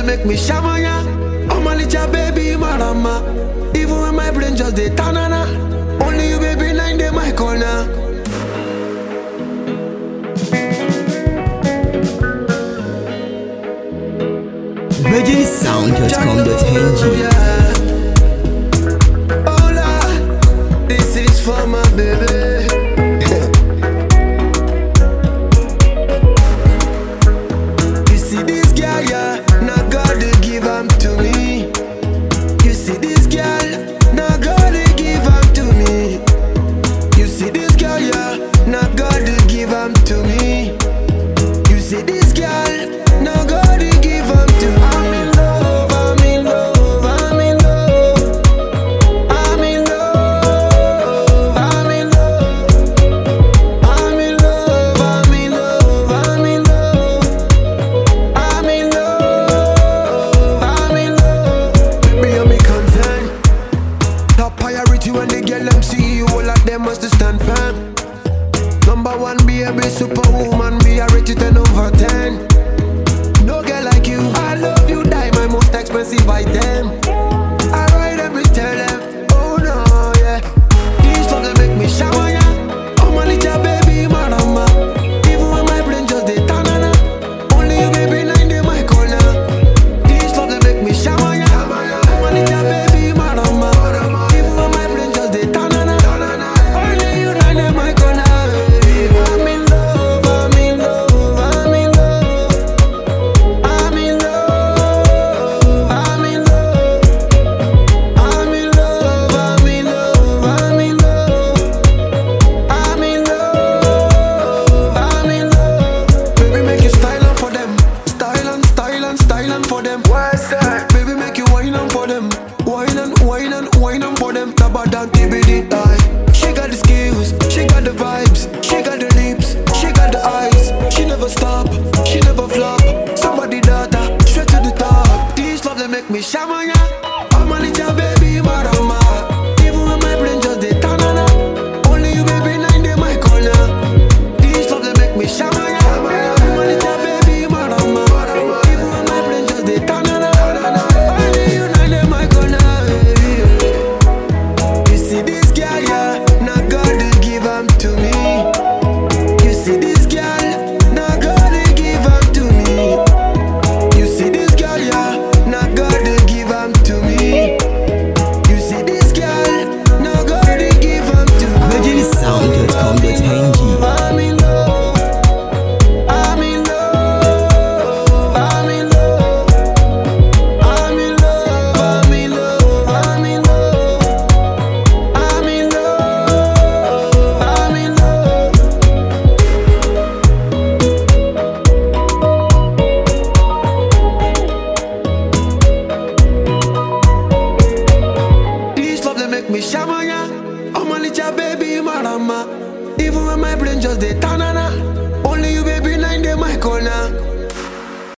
make me shamanya. Oh my little baby marama. Even when my brain just dey tanana. Only you baby nine day my corner. virginsound.com.ng Yeah. Hola, this is for my baby. you see this girl, yeah, now God they give am to me. You see this girl, now God they give am to me. You see this girl, yeah, now God they give am to me. You see this girl, now God he give am to me. I'm in love, I'm in love, I'm in love. I'm in love, I'm in love. I'm in love, I'm in love, I'm in love. I'm in love, I'm in love. Baby, I'm concern. Top priority when they get them see you, all of them must stand firm. Number one, be a big superwoman, be a rate you 10 over 10. No girl like you, I love you, die my most expensive item. I ride them, we tell them, oh no, yeah. These songs they make me shower, yeah. Oh my little baby, marama. Even when my brain just dey tanana. Only you, baby, nine day my corner. These songs they make me shower, yeah. Oh my little baby, marama. Even when my brain just dey tanana. Only you, nine day my corner. I'm in love, I'm in love, I'm in love. I'm in love, I'm in love. I'm in love, I'm in love, I'm in love. I'm in love, I'm in love. Baby, make you style on for them. Style and style and style on for them. What's that? Baby, make you wine on for them. Wine and wine and wine on for them. Taba down TBD. Aye. She got the skills, she got the vibes, she got the lips, she got the eyes. She never stop, she never flop. Somebody daughter, straight to the top. These love they make me shamanya. I'm a little baby, marama. Even when my brain just dey tanana. Only you, baby, nine day my corner. These love they make me shamanya. I'm a little baby, marama. Even when my brain just dey tanana. Only you, nine day my corner. You see this girl, yeah, now God they give am to me. You see this girl, now God they give am to me. You see this girl, yeah, now God they give am to me. You see this girl, now God they give am to me. virginsound.com.ng I'm in love. I'm in love. I'm in love. I'm in love. I'm in love. I'm in love. I'm in love. I'm in love. This love they make me shamanya. Oh my little baby marama. Even when my brain just dey tanana. Only you baby nine day my corner.